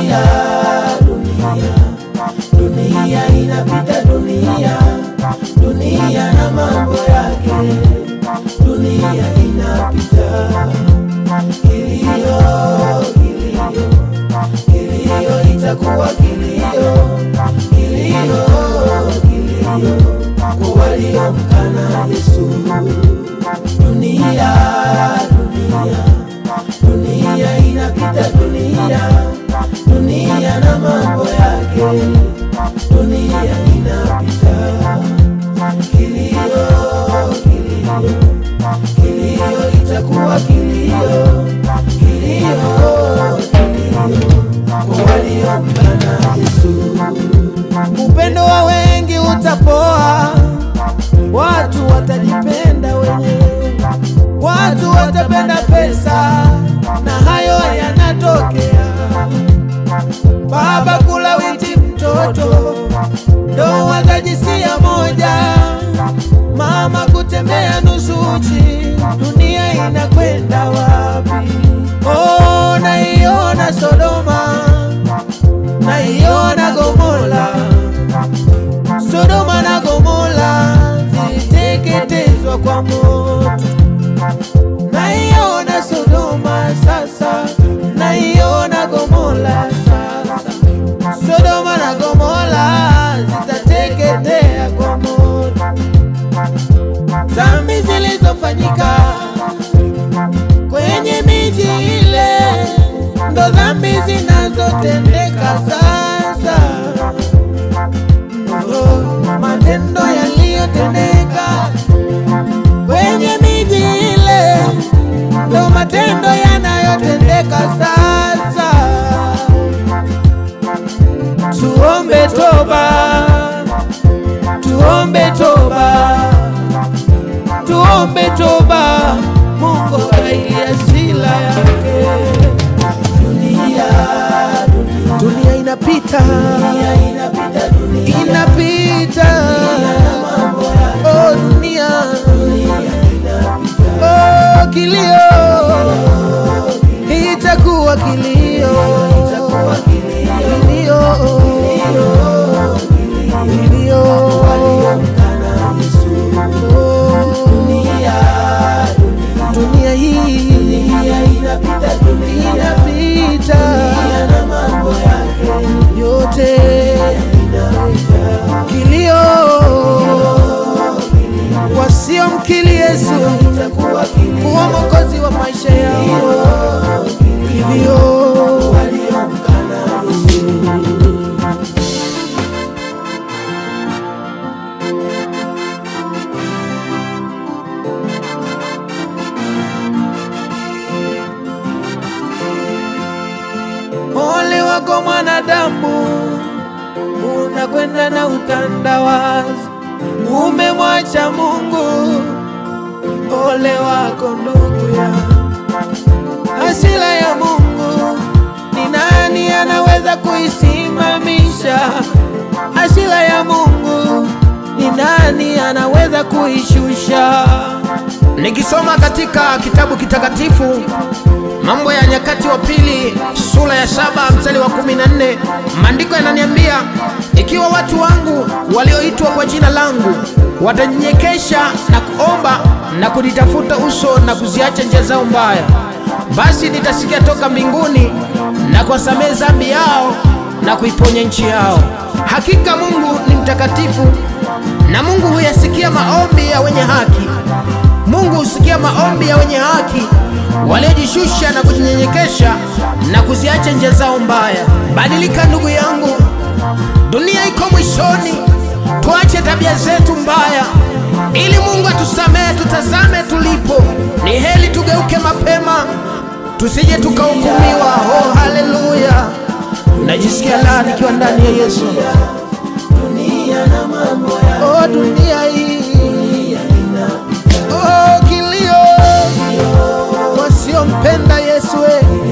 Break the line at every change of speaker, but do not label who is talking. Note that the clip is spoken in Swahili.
dunia, dunia, dunia inapita, dunia, dunia na mambo yake, dunia inapita. Kilio, kilio, kilio itakuwa kilio, kilio, kilio kwa waliomkana Yesu. Dunia, dunia, dunia inapita, dunia, dunia na mambo yake, dunia inapita. Kilio, kilio, kilio itakuwa kilio, kilio, kilio kwa waliomkana Yesu. Upendo wa wengi utapoa, watu watajipenda wenyewe, watu watapenda pesa, na hayo yanatokea. Baba kulawiti mtoto, ndoa za jinsia moja, mama kutembea nusu uchi, dunia inakwenda wapi? Oh, naiona Sodoma, naiona Gomora, Sodoma na Gomora ziliteketezwa kwa moto. Naiona Sodoma sasa, naiona Gomora sasa. Sodoma na Gomora zitateketea kwa moto. Dhambi zilizofanyika kwenye miji ile ndo dhambi zinazotendeka sasa. Oh, matendo yaliyotendeka kwenye miji ile ndo matendo yanayotendeka sasa. Tuombe toba, tuombe toba, tuombe toba, Mungu akaili asila yake. Dunia, dunia, dunia inapita, dunia inapita, dunia inapita, oh dunia, dunia inapita, oh kilio, itakuwa kilio, itakuwa kilio, kilio, kilio, waliomkana Yesu. Oh, dunia, dunia hii dunia inapita, dunia inapita, dunia na mambo yake yote kilio, wasiomkili Yesu kuwa mwokozi wa maisha yao, kilio waliomkana Yesu. Ole wako mwanadamu, unakwenda na utandawazi, umemwacha Mungu. Ole wako ndugu ya hasira ya Mungu, ni nani anaweza kuisimamisha? Hasira ya Mungu, ni nani anaweza kuishusha?
Nikisoma katika kitabu kitakatifu Mambo ya Nyakati wa Pili sura ya saba mstari wa kumi na nne maandiko yananiambia, ikiwa watu wangu walioitwa kwa jina langu watanyenyekesha na kuomba na kunitafuta uso na kuziacha njia zao mbaya, basi nitasikia toka mbinguni na kuwasamehe dhambi yao na kuiponya nchi yao. Hakika Mungu ni mtakatifu na Mungu huyasikia maombi ya wenye haki. Mungu husikia maombi ya wenye haki waliojishusha na kujinyenyekesha na kuziacha njia zao mbaya. Badilika ndugu yangu, dunia iko mwishoni. Tuache tabia zetu mbaya ili Mungu atusamehe. Tutazame tulipo, ni heri tugeuke mapema, tusije tukahukumiwa. Oh, haleluya! Najisikia raha nikiwa ndani ya Yesu.
dunia na mambo ya
Oh, dunia hii
dunia inapita,
oh, kilio wasiompenda Yesu, eh.